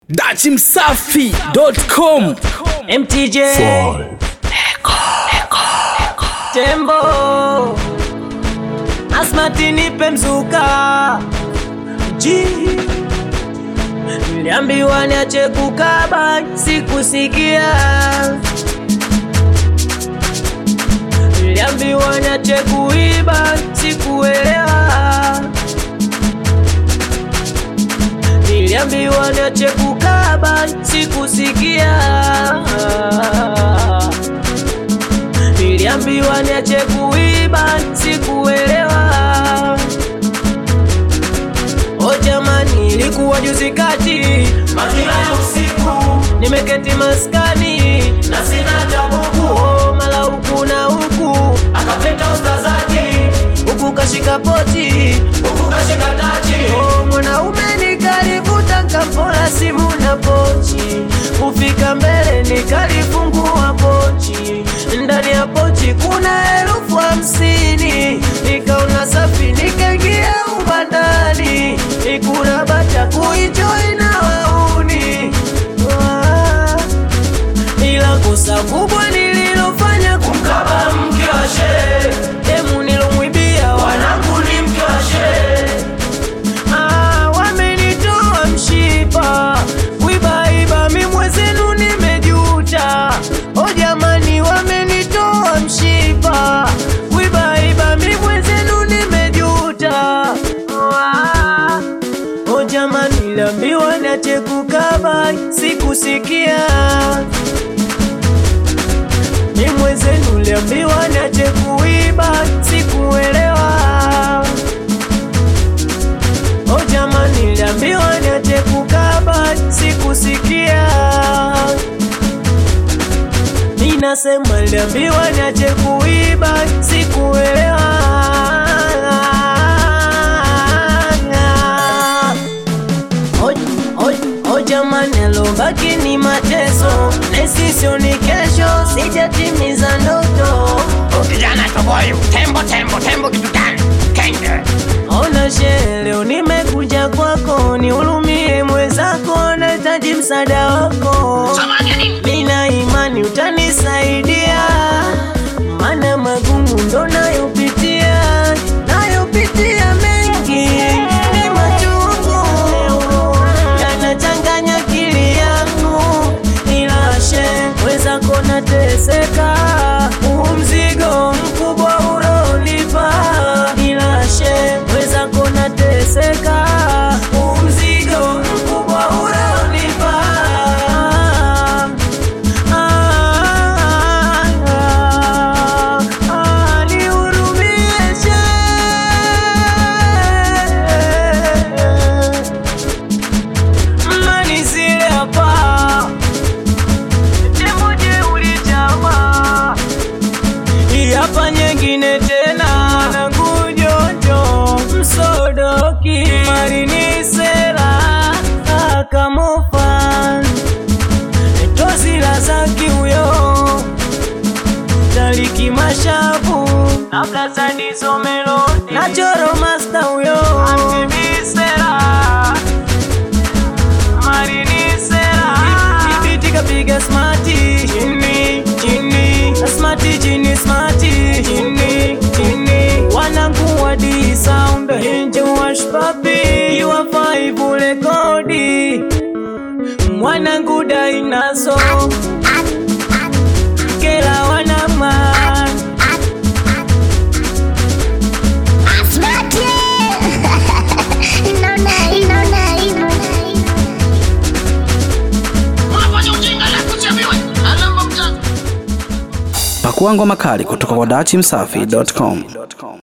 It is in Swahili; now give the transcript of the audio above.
dachimsafi.com MTJ Tembo Asmati nipe mzuka G Niliambiwa niache kukaba sikusikia Niliambiwa niache kuiba sikuelewa Niliambiwa niache kukaba sikusikia Niliambiwa niache kuiba sikuelewa O jamani, ilikuwa juzi kati majira ya usiku, nimeketi maskani na sina jabuku. Oh, mala huku na huku akapita ustazaji, huku kashika poti, huku kashika tachi. Oh, mwanaume nikalivuta nkampola simu na pochi, kufika mbele nikalifungua pochi, ndani ya pochi kuna elfu hamsini nikaona safi nikaingia ubandani nikuna bata kuenjoy na wauni Ah, ila kosa kubwa nililofanya kumkaba mke wa shehe demu nilomwibia wanangu ni mke wa shehe Ah, wamenitoa mshipa kuibaiba mimwezenu nimejuta o jamani wamenitoa mshipa kuibaiba mimwezenu nimejuta Ah, o jamani liambiwa niache kukaba sikusikia mimwezenu liambiwa niache kuiba sikuelewa O jamani, niliambiwa niache kukaba, sikusikia. Ninasema niliambiwa niache kuiba, sikuelewa. O, o, o jamani, alobaki ni mateso, nesisio ni kesho, sijatimiza ndoto. Kijana toboyu, tembo tembo tembo kitu gani? Kenge. Ona shehe, leo nimekuja kwako, nihurumie mwenzako, nahitaji msaada wako. Samani ya nini? Nina imani utanisaidia, mana magumu ndo nayopitia, nayopitia mengi ni machungu, yanachanganya akili yangu, nilashe wezako nateseka, huu mzigo mkubwa urolipa, nilashe wezako nateseka, huu mzigo mkubwa urolipa hapa nyingine tena na kujojo msodoki marini sera akamofan tozi la zaki huyo taliki mashavu akazadizo melodi na choro masta huyo antimisera marinisera ibiti kapiga smati chini chini smati chini smati chini chini wanangu wa di sound hinji washpapi iwa five rekodi mwanangu dainaso kela wanaman Asmati! Inaona, inaona hivyo. Unafanya ujinga na kuchaviwe. Alamba mjanja. pakua ngoma kali kutoka kwa dachimsafi.com